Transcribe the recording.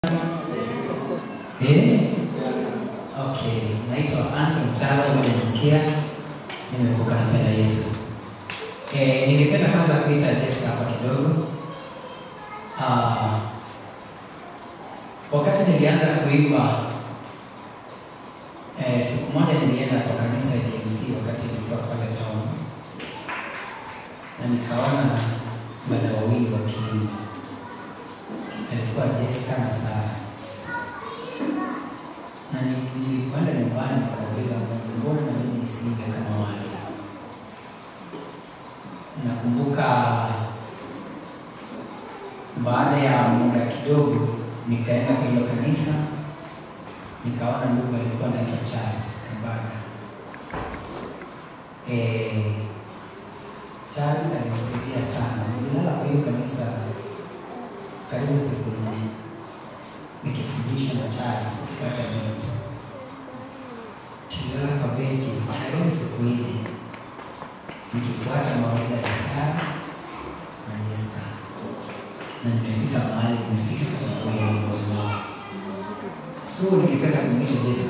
Eh? Okay, naitwa Anto Mchalo, nimesikia nimevuka na penda Yesu. Eh, ningependa kwanza kuita Jessica hapa kidogo. Ah, wakati nilianza kuimba eh, siku moja nilienda kwa kanisa ya DMC wakati nilikuwa pale town na nikaona dada wawili wakiimba, alikuwa Jessica na Sara na ni- nilipoenda nyumbani nikauliza Mungu, mbona na mimi nisiimbe kama wale? Nakumbuka baada ya muda kidogo nikaenda kwa hilo kanisa, nikaona ndugu alikuwa anaitwa Charles Kabaga. Eh, Charles alinisaidia sana. Nililala kwa hiyo kanisa karibu siku nne nikifundishwa na Charles kufuata benchi. Tulilala kwa benches karibu siku nne nikifuata mawaidha ya Sara na Jessica, na nimefika mahali nimefika kwa sababu ya uongozi wao. So ningependa kumwita Jessica